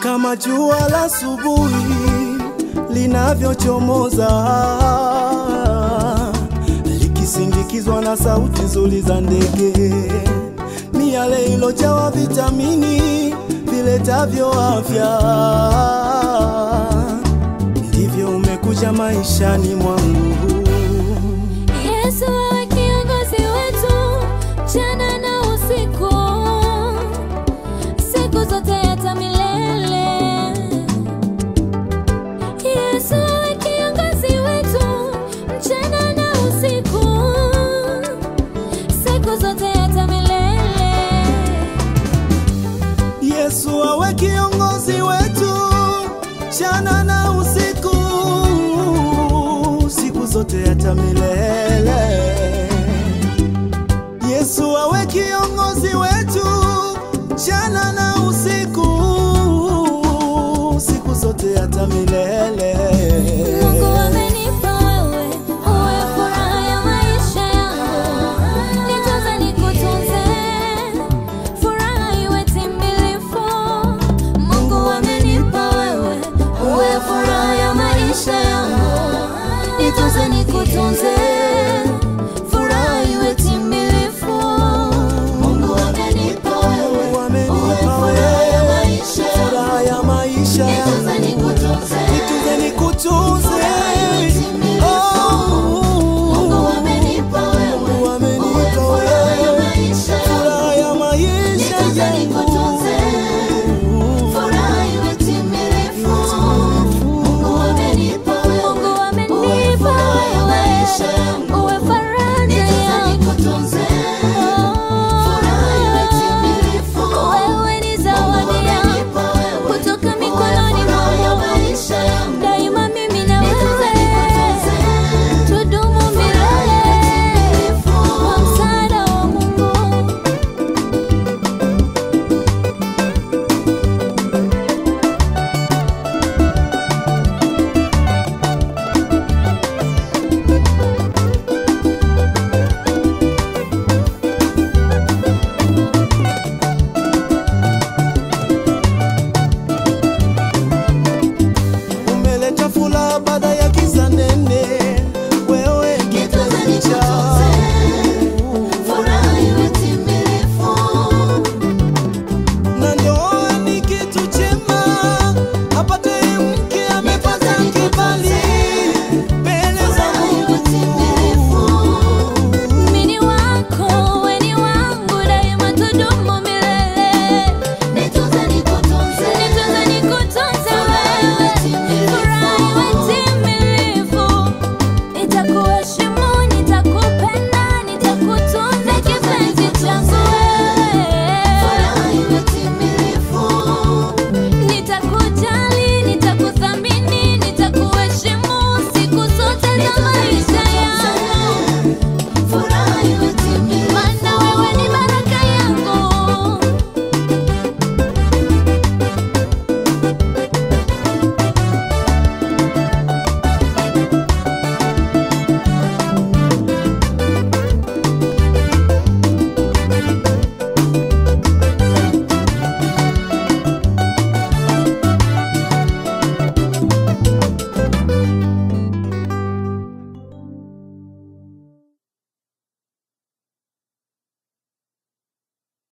kama jua la asubuhi linavyochomoza likisindikizwa na sauti nzuri za ndege, miale ilojawa vitamini viletavyo afya, ndivyo umekuja maishani mwangu. Yesu awe kiongozi wetu mchana na usiku, siku zote hata milele. Yesu awe kiongozi wetu mchana na usiku, siku zote hata milele. Yesu awe kiongozi wetu mchana na usiku, siku zote hata milele. Yesu awe kiongozi wetu mchana na usiku, siku zote hata milele. Mungu amenipa wewe, uwe furaha ya maisha yangu. Nitunze nikutunze, furaha iwe timbilifu. Mungu amenipa wewe, uwe furaha ya maisha yangu. Nitunze nikutunze, furaha iwe timbilifu. Mungu amenipa wewe, Mungu amenipa uwe furaha ya wewe, maisha yangu. furaha ya maisha Nitunze yangu.